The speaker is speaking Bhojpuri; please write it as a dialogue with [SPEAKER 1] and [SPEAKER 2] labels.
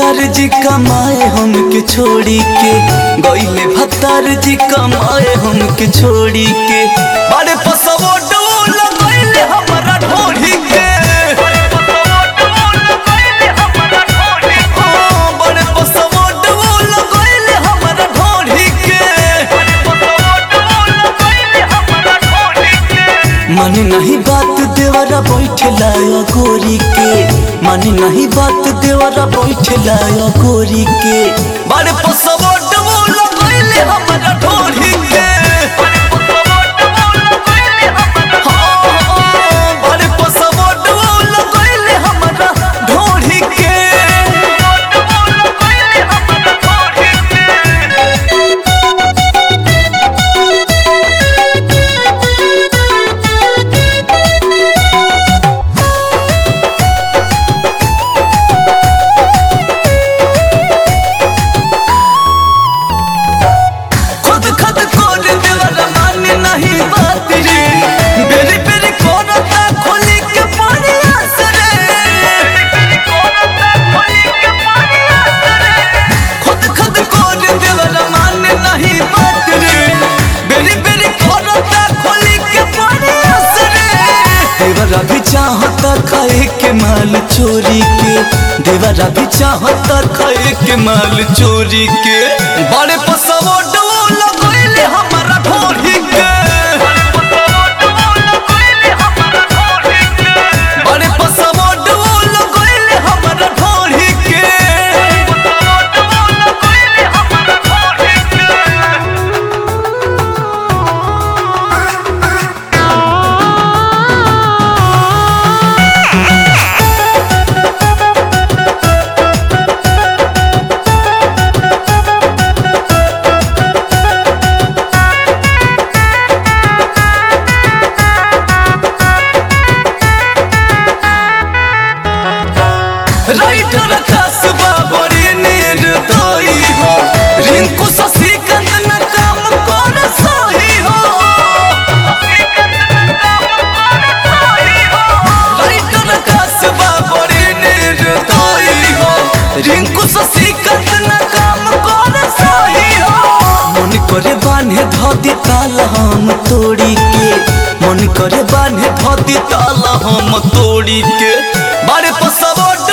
[SPEAKER 1] भत्तार जी कमाए हमके छोड़ी के गईले भत्तार जी कमाए हमके छोड़ी के बड़े पसवो डोल गईले हमरा ढोढ़ी के हाँ, बड़े पसवो डोल गईले हमरा ढोढ़ी के माने नहीं बात देवरा बैठला गोरी के माने नहीं बात देवरा बैठला गोरी के बड़े पसवो डबो लगैले हमरा ढोढ़ी के हाँ, बड़े पसवो डबो लगैले हमरा ढोढ़ी के खुद खुद कोर देवरा माने नहीं बात रे बेरी बेरी कोरता खोली के पानी आसरे खुद खुद कोर देवरा माने नहीं बात रे बेरी बेरी कोरता खोली के पानी आसरे देवरा भी चाहता खाए के माल चोरी के देवरा भी चाहता खाए के माल चोरी के बड़े पसवो डोल गईले हमारा ढोरी के बड़े पसवो डोल गईले हमारा ढोरी के राइटर कसबा बड़ी निर्दयी हो रिंकू शशिकांत न काम कर सही हो राइटर कसबा बड़ी निर्दयी हो रिंकू शशिकांत न काम कर सही हो मन करे बान्हे धदी ताल हम तोड़ी के मन करे बान्हे धदी ताल हम तोड़ी के बारे पसवो